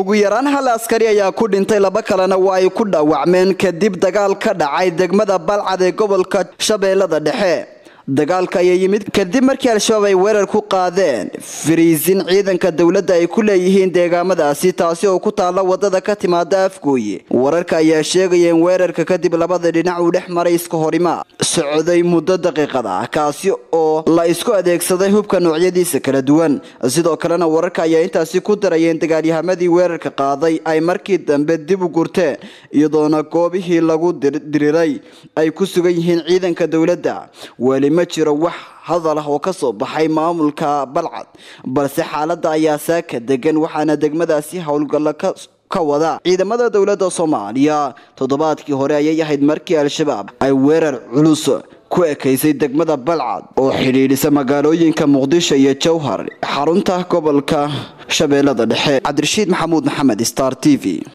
ugu yaraan hal askari ayaa ku dhintay laba kalena waa ay ku dhaawacmeen kadib dagaal ka dhacay degmada balcad ee gobolka shabeellada dhexe dagaalka ayaa yimid kadib markii al-shabaab ay weerar ku qaadeen fariisin ciidanka dowladda ay ku leeyihiin deegaamadaasi taasi oo ku taalla wadada ka timaada afgooye wararka ayaa sheegaya in weerarka kadib labada dhinac uu dhex maray iska horimaa socday muddo daqiiqad ah kaasi oo la isku adeegsaday hubka noocyadiisa kala duwan sidoo kalena wararka ayaa intaasi ku darayeen dagaalyahamadii weerarka qaaday ay markii dambe dib u gurteen iyadoona goobihii lagu diriray ay ku sugan yihiin ciidanka dowladda ma jiro wax hadal ah oo ka soo baxay maamulka balcad balse xaaladda ayaa saaka degan waxaana degmadaasi howlgallo ka wada ciidamada dowladda soomaaliya toddobaadkii hore ayay ahayd markii al-shabaab ay weerar culus ku ekaysay degmada balcad oo xidhiidhisa magaalooyinka muqdisho iyo jowhar xarunta gobolka shabeellada dhexe cabdirashiid maxamuud maxamed star t v